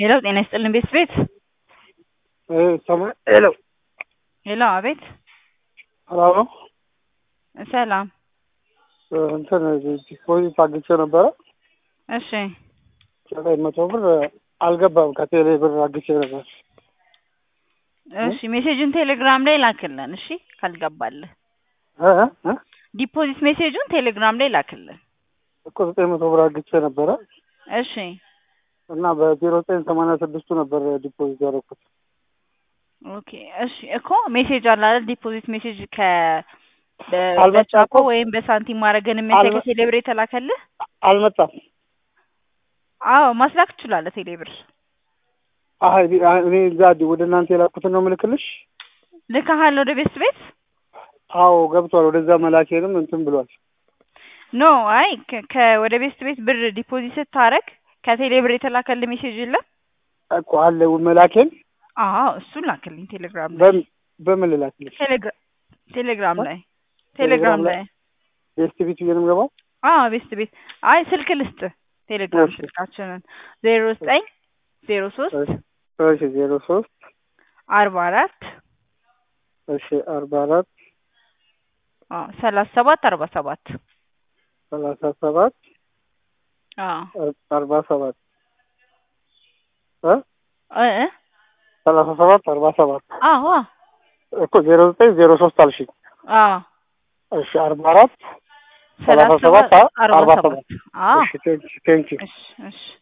ሄሎ ጤና ይስጥልን ቤት ቤት ሰማ- ሄሎ ሄሎ አቤት ሰላም ነው። ሰላም እንትን ዲፖዚት አግኝቼ ነበረ እሺ ዘጠኝ መቶ ብር አልገባም። ከቴሌ ብር አግኝቼ ነበር። እሺ ሜሴጁን ቴሌግራም ላይ ላክልን እሺ ካልገባልህ እ እ እ ዲፖዚት ሜሴጁን ቴሌግራም ላይ ላክልን እኮ ዘጠኝ መቶ ብር አግኝቼ ነበረ እሺ እና በዜሮ ዘጠኝ ሰማንያ ስድስቱ ነበር ዲፖዚት ያደረኩት። ኦኬ እሺ እኮ ሜሴጅ አለ አይደል ዲፖዚት ሜሴጅ ከ በ- አልመጣም በቻፓ እኮ። ወይም በሳንቲም ማድረግን የሚያሳይ አልመ- ከቴሌብር የተላከልህ አልመጣም። አዎ ማስላክ ትችላለህ ቴሌብር አይ እኔ እዛ ወደ እናንተ የላኩትን ነው ምልክልሽ። ልካሃል ወደ ቤት ቤት አዎ ገብቷል። ወደዛ መላኬንም እንትን ብሏል። ኖ አይ ከ- ከ- ወደ ቤት ቤት ብር ዲፖዚት ስታረግ ከቴሌብር የተላከልህ ሜሴጅ የለም እኮ አለ መላኬን አዎ እሱን ላክልኝ ቴሌግራም ላይ በም- በምን ልላክልሽ? ቴሌግራ- ቴሌግራም እ? ላይ ቴሌግራም ቴሌግራም ላይ? ላይ ቤስት ቤት ብዬ ነው የምገባው። አዎ ቤት ቤት አይ ስልክ ልስጥ ቴሌግራም እሺ። ስልካችንን ዜሮ ዘጠኝ ዜሮ ሶስት እሺ ዜሮ ሶስት አርባ አራት እሺ አርባ አራት አዎ ሰላሳ ሰባት አርባ ሰባት ሰላሳ ሰባት አዎ አርባ ሰባት እ እ እ ሰላሳ ሰባት አርባ ሰባት አዎ አዎ እኮ ዜሮ ዘጠኝ ዜሮ ሶስት አልሽኝ። አዎ እሺ አርባ አራት ሰላሳ ሰላሳ ሰባት ሰባት አርባ አርባ ሰባት ሰባት አዎ እሺ ቴንኪ ቴንኪ እሺ እሺ